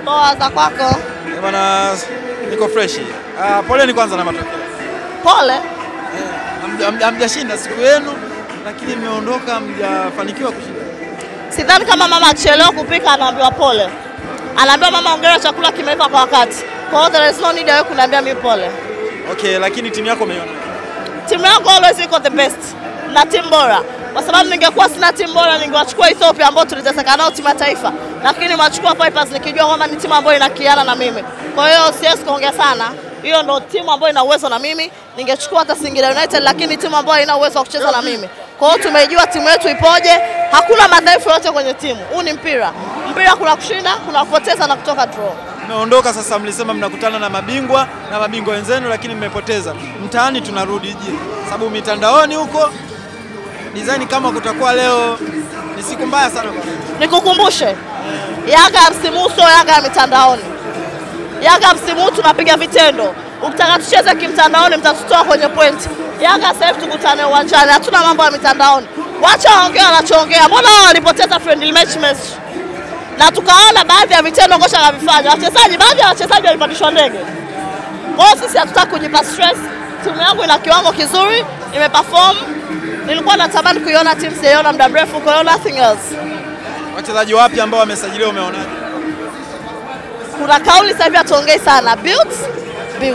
Poa za kwako? Eh, Bwana niko fresh. Ah, poleni kwanza na matokeo. Pole. Hamja- hamja- Hamjashinda siku yenu lakini mmeondoka mjafanikiwa kushinda. Sidhani kama mama akichelewa kupika anaambiwa pole. Anaambiwa mama, ongera chakula kimeiva kwa wakati. Kwa hiyo there is no need ya wewe kuniambia mimi pole. Okay, lakini timu yako umeiona. Timu yangu always iko the best na timu bora, kwa sababu ningekuwa sina timu bora ningewachukua Ethiopia ambao tuliteseka nao timu ya taifa, lakini nimewachukua Vipers nikijua kwamba ni timu ambayo inakiana na mimi. Kwa hiyo siwezi kuongea sana, hiyo ndo timu ambayo ina uwezo na mimi. Ningechukua hata Singida United, lakini timu ambayo haina uwezo wa kucheza na mimi. Kwa hiyo tumejua timu yetu ipoje, hakuna madhaifu yote kwenye timu. Huu ni mpira, mpira kuna kushinda, kuna kupoteza na kutoka draw. Mmeondoka sasa, mlisema mnakutana na mabingwa na mabingwa wenzenu, lakini mmepoteza. Mtaani tunarudi je? Sababu mitandaoni huko design kama kutakuwa leo ni siku mbaya sana kwa Nikukumbushe, Yanga ya msimu huu sio Yanga ya mitandaoni. Yanga ya msimu huu tunapiga vitendo. Ukitaka tucheze kimtandaoni, mtatutoa kwenye pointi. Yanga sasa hivi tukutane uwanjani, hatuna mambo ya mitandaoni. Wacha waongea wanachoongea. Mbona wao walipoteza friendly match Messi? na tukaona baadhi ya vitendo kocha anavifanya. Wachezaji, baadhi ya wachezaji walipandishwa ndege. Kwa hiyo sisi hatutaki kujipa stress. Timu yangu ina kiwango kizuri, imeperform. Nilikuwa natamani kuiona timu sijaiona muda mrefu, kwa hiyo nothing else. wachezaji wapya ambao wamesajiliwa, umeonaje? kuna kauli sasa hivi hatuongei sana build build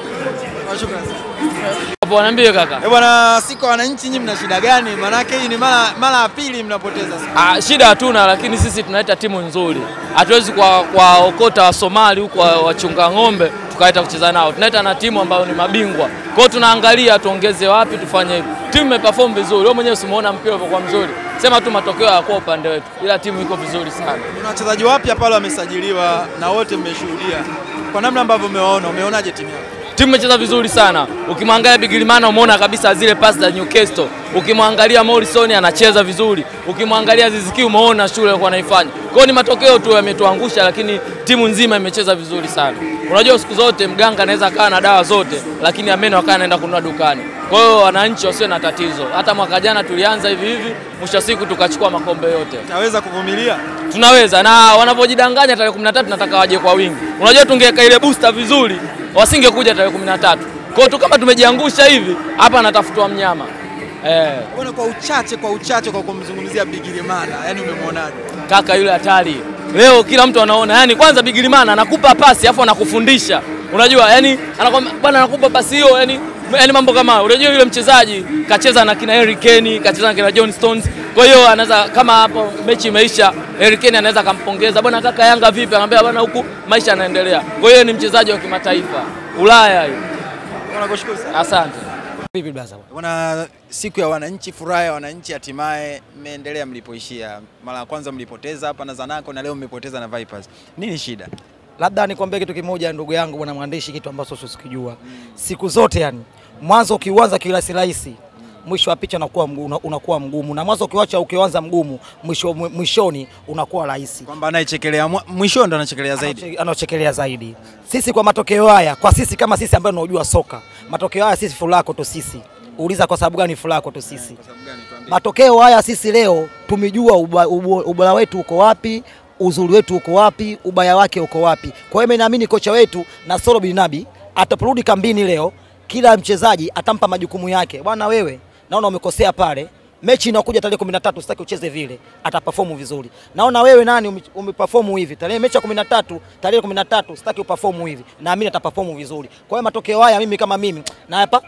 Shukrani sana. Hapo niambie kaka. Eh bwana, siku ya wananchi, nyinyi mna shida gani? Maanake hii ni mara mara ya pili mnapoteza. Ah, shida hatuna, lakini sisi tunaleta timu nzuri. Hatuwezi kwa kuwaokota wa Somali huko wa- wachunga ng'ombe tukaleta kucheza nao. Tunaleta na timu ambayo ni mabingwa. Kwa hiyo tunaangalia tuongeze wapi tufanye hivi. Timu imeperform vizuri. Wewe mwenyewe usimuona mpira ulivyokuwa mzuri. Sema tu matokeo hayakuwa upande wetu. Ila timu iko vizuri sana. Kuna wachezaji wapya pale wamesajiliwa na wote mmeshuhudia. Kwa namna ambavyo umewaona, umeonaje timu yako? Timu imecheza vizuri sana. Ukimwangalia Bigirimana umeona kabisa zile pasi za Newcastle. Ukimwangalia Morrison anacheza vizuri. Ukimwangalia Ziziki umeona shughuli alikuwa anaifanya. Kwa hiyo ni matokeo tu yametuangusha, lakini timu nzima imecheza vizuri sana. Unajua siku zote mganga anaweza kaa na dawa zote, lakini ameno akaa anaenda kununua dukani. Kwa hiyo wananchi wasiwe na tatizo. Hata mwaka jana tulianza hivi hivi, mwisho wa siku tukachukua makombe yote Naweza kuvumilia? tunaweza na wanapojidanganya tarehe 13 nataka waje kwa wingi. Unajua tungeweka ile booster vizuri, wasingekuja tarehe 13. Kwa hiyo tu kama tumejiangusha hivi, hapa anatafutwa mnyama eh, Bwana, kwa uchache kwa uchache kwa kumzungumzia Bigirimana, yani umemwonaje? kaka yule hatari. Leo kila mtu anaona, yani kwanza Bigirimana anakupa pasi afu anakufundisha. Unajua, yani anakwambia bwana, anakupa pasi hiyo, yani yani mambo kama hayo. Unajua yule mchezaji kacheza na kina Harry Kane, kacheza na kina John Stones. Kwa hiyo anaweza kama hapo mechi imeisha, Harry Kane anaweza akampongeza, bwana kaka, Yanga vipi? Anamwambia bwana, huku maisha yanaendelea. Kwa hiyo ni mchezaji wa kimataifa Ulaya hiyo. Bwana, kushukuru sana. Asante. Vipi blaza? Bwana, siku ya wananchi, furaha ya wananchi, hatimaye mmeendelea mlipoishia. Mara ya kwanza mlipoteza hapa na Zanaco na leo mmepoteza na Vipers. Nini shida? Labda nikwambie kitu kimoja ndugu yangu bwana mwandishi, kitu ambacho usikijua siku zote, yani mwanzo ukiuanza kirahisi rahisi mwisho wa picha unakuwa mgu- una- unakuwa mgumu, na mwanzo ukiwacha ukianza mgumu mwisho mwishoni unakuwa rahisi. Kwamba anayechekelea mwa- mwisho ndo anachekelea zaidi. Anache- anaochekelea zaidi. Sisi kwa matokeo haya, kwa sisi kama sisi ambao tunaojua soka, matokeo haya sisi furaha kwetu sisi. Uliza kwa sababu gani furaha kwetu sisi? Matokeo haya sisi leo tumejua uba- ubo- ubora wetu uko wapi, uzuri wetu uko wapi, ubaya wake uko wapi. Kwa hiyo mimi naamini kocha wetu Nasoro Binabi ataporudi kambini leo, kila mchezaji atampa majukumu yake. Bwana wewe, naona umekosea pale. Mechi inakuja tarehe 13 sitaki ucheze vile, ataperform vizuri. Naona wewe nani ume- umeperform hivi. Tarehe mechi ya 13, tarehe 13 sitaki uperform hivi. Naamini ataperform vizuri. Kwa hiyo matokeo haya mimi kama mimi na hapa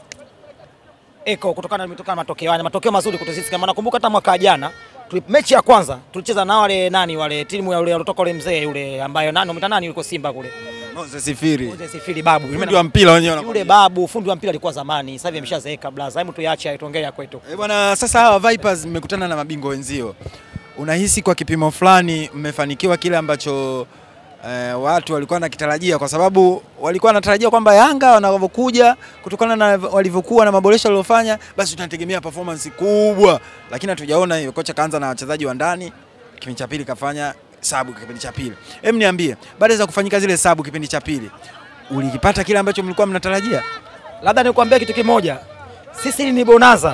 eko kutokana na matokeo haya, matokeo mazuri kwetu sisi. Kama nakumbuka hata mwaka jana tuli- mechi ya kwanza tulicheza na wale nani wale timu ya yule aliotoka ule mzee yule ambayo nani umeta nani yuko Simba kule Moses Sifiri. Mzee Sifiri babu Fundi wa mpira wenyewe yule wanakwambia. babu fundi wa mpira alikuwa zamani, sasa hivi ameshazeeka blaza. Hebu tuache tuongee ya kwetu. Eh, bwana, sasa hawa Vipers mmekutana na mabingwa wenzio, unahisi kwa kipimo fulani mmefanikiwa kile ambacho eh, watu walikuwa nakitarajia, kwa sababu walikuwa wanatarajia kwamba Yanga wanavyokuja kutokana na walivyokuwa na maboresho waliofanya, basi tunategemea performance kubwa, lakini hatujaona hiyo. Kocha kaanza na wachezaji wa ndani, kipindi cha pili kafanya sabu kipindi cha pili. Hem, niambie, baada za kufanyika zile sabu kipindi cha pili, ulikipata kile ambacho mlikuwa mnatarajia? Labda nikwambia kitu kimoja, sisi hili ni bonaza,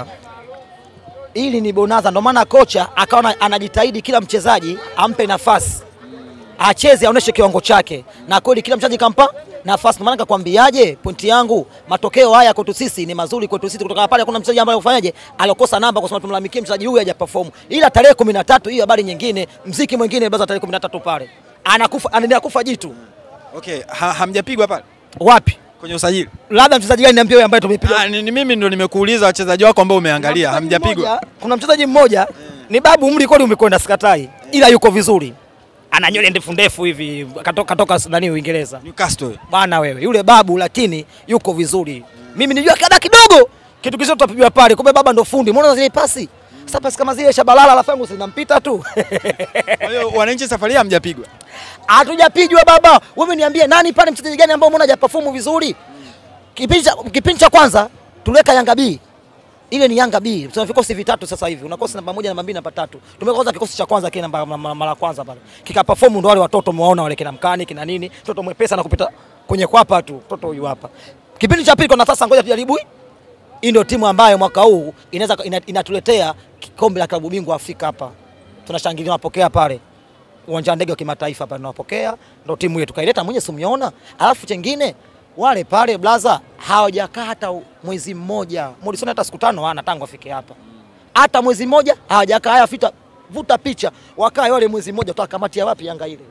hili ni bonaza. Ndio maana kocha akawa anajitahidi kila mchezaji ampe nafasi acheze aoneshe kiwango chake, na kweli kila mchezaji kampa nafasi. Maana nikakwambiaje, pointi yangu, matokeo haya kwetu sisi ni mazuri kwetu sisi. Kutoka pale kuna mchezaji ambaye ufanyaje, alikosa namba kwa sababu tumlalamikie mchezaji huyu haja perform, ila tarehe 13 hiyo habari nyingine, mziki mwingine baza tarehe 13 pale anakufa, anaendelea kufa jitu Okay, ha, hamjapigwa pale wapi? kwenye usajili? Labda mchezaji gani niambie, wewe ambaye tumepiga Ah, ni, ni mimi ndo nimekuuliza wachezaji wako ambao umeangalia, Kuna mchezaji hamjapigwa. mmoja- Kuna mchezaji mmoja ni babu, umri kweli umekwenda, sikatai, ila yuko vizuri, ana nywele ndefu ndefu hivi, katoka, katoka nani Uingereza Newcastle. bwana wewe, yule babu lakini yuko vizuri. Mimi nijua kada kidogo kitu kizito tutapigwa pale, kumbe baba ndo fundi. Mbona zile pasi sasa, pasi kama zile Shabalala alafu yangu zinampita tu Kwa hiyo wananchi safari hii hamjapigwa. hatujapijwa baba. Wewe niambie nani pale, mchezaji gani ambao umeona hajaperform vizuri? Kipindi cha kipindi cha kwanza tuliweka Yanga B ile ni Yanga B. Tuna vikosi vitatu sasa hivi. Una kosi namba moja, namba mbili, namba tatu. Tumeweka kwanza kikosi cha kwanza kile namba ma- ma- mara kwanza pale. Kika perform ndo wale watoto muona wale kina mkani kina nini. Mtoto mwepesa na kupita kwenye kwapa tu. Mtoto huyu hapa. Kipindi cha pili kwa sasa ngoja tujaribu. hii. Hii ndio timu ambayo mwaka huu inaweza ina, inatuletea kikombe la klabu bingwa Afrika hapa. Tunashangilia napokea pale uwanja wa ndege wa kimataifa pale tunawapokea, ndo timu yetu kaileta mwenye simuona. Alafu chengine wale pale blaza hawajakaa hata mwezi mmoja, Morrison hata siku tano hana tangu afike hapa, hata mwezi mmoja hawajakaa. Haya, fita vuta picha, wakae wale mwezi mmoja, tutakamatia wapi Yanga ile?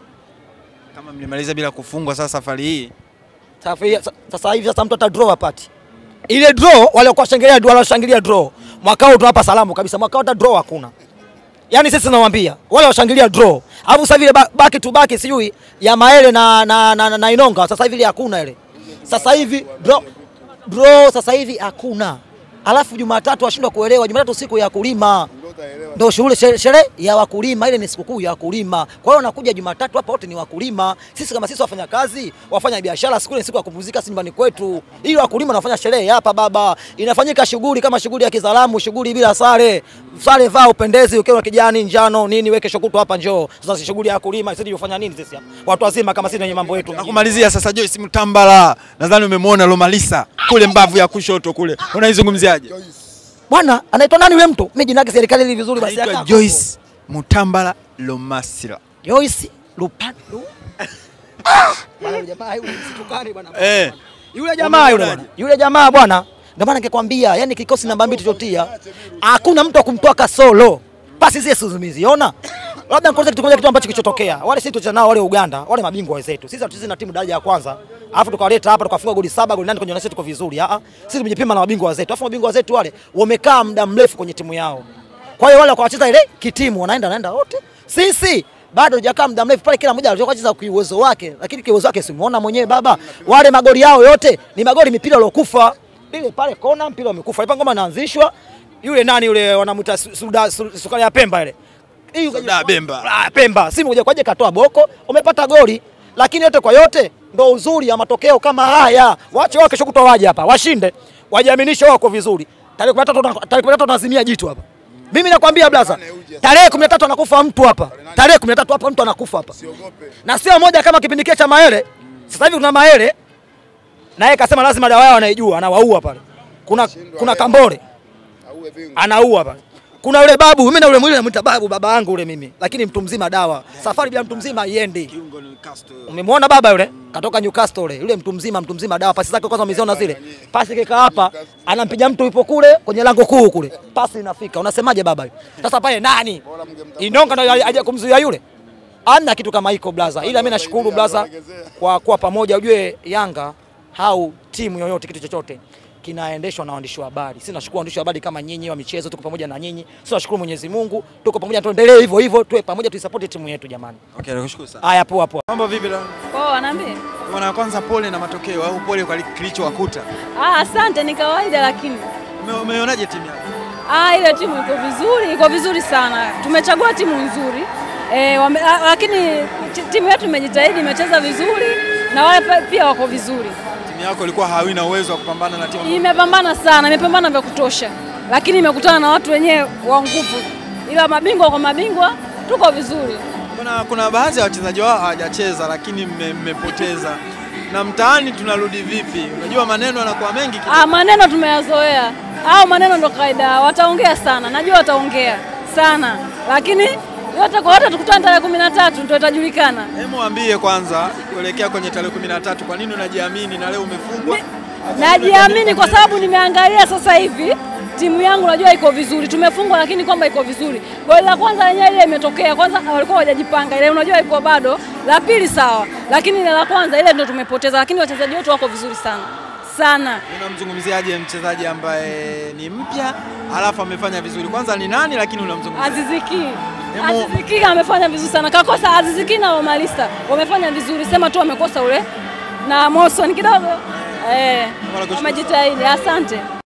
Kama mlimaliza bila kufungwa sasa safari hii. Sasa hivi- sasa hivi sasa mtu ata draw apati ile draw, wale walikuwa shangilia draw, walishangilia draw. Mwaka huu tunawapa salamu kabisa, mwaka huu hata draw hakuna. Yaani sisi tunawaambia wale washangilia draw. Alafu sasa vile ba- baki tu baki sijui ya Maele na, na, na, na, na Inonga sasa hivi ile hakuna ile. Sasa hivi draw, draw sasa hivi hakuna. Alafu Jumatatu washindwa kuelewa, Jumatatu siku ya kulima ndio shughuli shere- sherehe ya wakulima, ile ni sikukuu ya wakulima. Kwa hiyo wanakuja Jumatatu hapa, wote ni wakulima. Sisi kama sisi wafanya kazi, wafanya biashara, siku ile ni siku ya kupumzika, si nyumbani kwetu. Ili wakulima wanafanya sherehe hapa baba, inafanyika shughuli kama shughuli ya kizalamu, shughuli bila sare. Sare vaa upendezi, ukiwa kijani, njano, nini, weke shokuto hapa, njoo. Sasa si shughuli ya wakulima, sisi tufanya nini sisi hapa? Watu wazima kama sisi wenye mambo yetu. Na kumalizia sasa, Joyce Mtambala, nadhani umemwona Lomalisa kule mbavu ya kushoto kule, unaizungumziaje? Bwana anaitwa nani yule mtu? Mimi jina lake serikali ili vizuri basi Anaitwa akaa. Joyce Mutambala Lomasira. Joyce Lupandu. Ah! Bwana yule jamaa yule msitukane bwana. Eh. Yule jamaa yule bwana. Yule jamaa bwana. Ndio maana ningekwambia, yani kikosi namba mbili tulichotia, hakuna mtu wa kumtoa kasolo. Pasi zile sizimeziona. Labda nikueleze kitu kimoja kitu ambacho kilichotokea. Wale sisi tulicheza nao wale Uganda, wale mabingwa wenzetu. Sisi hatuchezi na timu daraja ya kwanza. Alafu tukawaleta hapa tukafunga goli saba, goli nane kwenye nasi tuko vizuri. Ah ah. Sisi tumejipima na mabingwa wenzetu. Alafu mabingwa wenzetu wale wamekaa muda mrefu kwenye timu yao. Kwa hiyo wale wakawa wacheza ile kitimu wanaenda wanaenda wote. Sisi bado hujakaa muda mrefu pale, kila mmoja alikuwa anacheza kwa uwezo wake, lakini kwa uwezo wake simuona mwenyewe baba. Wale magoli yao yote ni magoli mipira iliyokufa. Ile pale kona mpira umekufa. Ile ngoma inaanzishwa. Yule nani yule wanamuita su- suda su- sukari ya Pemba ile. Hii ukaja- Suda Bemba. Ah, Pemba. Simu kuja kwaje katoa boko, umepata goli. Lakini yote kwa yote ndo uzuri ya matokeo kama haya. Wache wao kesho kutwa waje hapa, washinde, wajiaminishe wako vizuri. Tarehe 13 tuna- tarehe 13 tunazimia jitu hapa. Mimi nakwambia blaza, tarehe 13 anakufa mtu hapa. Tarehe 13 hapa mtu anakufa hapa. Na sio moja kama kipindi kile cha Maele. Sasa hivi kuna Maele na yeye kasema lazima dawa yao anaijua, anawaua pale. Kuna kuna Kambole anaua pale. Kuna yule babu, mimi na yule mwili namuita babu, baba yangu yule mimi, lakini mtu mzima dawa. Safari bila mtu mzima haiendi. Umemwona baba yule katoka Newcastle yule, yule mtu mzima, mtu mzima dawa. Pasi zake kwanza umeziona zile, pasi keka hapa, anampiga mtu yupo kule kwenye lango kuu kule, pasi inafika. Unasemaje baba yule? Sasa pale nani Inonga ndo aje kumzuia yule? Amna kitu kama hiko blaza, ila mimi nashukuru blaza kwa kuwa pamoja. Ujue Yanga au timu yoyote kitu chochote kinaendeshwa na waandishi wa habari. Sisi nashukuru waandishi wa habari kama nyinyi wa michezo, tuko pamoja na nyinyi. Sisi nashukuru Mwenyezi Mungu, tuko pamoja, tuendelee hivyo hivyo, tuwe pamoja, tuisupport timu yetu jamani. Okay, nakushukuru sana. Haya, poa poa. Mambo vipi leo? Poa, niambie. Bwana, kwanza pole na matokeo au pole kwa kilichowakuta. Ah, asante, ni kawaida lakini Ume- Umeonaje timu yako? ah, ile timu iko vizuri, iko vizuri sana. Tumechagua timu nzuri e, wame, ah, lakini ti- timu yetu imejitahidi, imecheza vizuri na wale pa- pia wako vizuri. Timu yako ilikuwa hawina uwezo wa kupambana na timu ambayo- Imepambana sana, imepambana vya kutosha, lakini imekutana na watu wenyewe wa nguvu, ila mabingwa kwa mabingwa tuko vizuri. Kuna, kuna baadhi ya wachezaji wao hawajacheza lakini mme- mmepoteza. Na mtaani tunarudi vipi? Unajua maneno yanakuwa mengi kidogo. Ah, maneno tumeyazoea, au maneno ndo kawaida, wataongea sana, najua wataongea sana, lakini yote kwa yote tukutane tarehe kumi na tatu ndio itajulikana. Hebu waambie kwanza kuelekea kwenye tarehe 13 kwa nini unajiamini na leo umefungwa? Najiamini kwa sababu nimeangalia sasa hivi timu yangu najua iko vizuri, tumefungwa lakini kwamba iko vizuri. Goli la kwanza lenyewe ile imetokea, kwanza walikuwa hawajajipanga, ile unajua iko bado. La pili sawa, lakini ile la kwanza ile ndio tumepoteza, lakini wachezaji wetu wako vizuri sana sana. Unamzungumziaje mchezaji ambaye ni mpya alafu amefanya vizuri? Kwanza ni nani, lakini unamzungumzia Aziziki Hemu- Aziziki amefanya vizuri sana, kakosa Aziziki na Omalista wamefanya vizuri, sema tu wamekosa ule na Morrison kidogo eh, Wala kushukuru. wamejitahidi. Asante.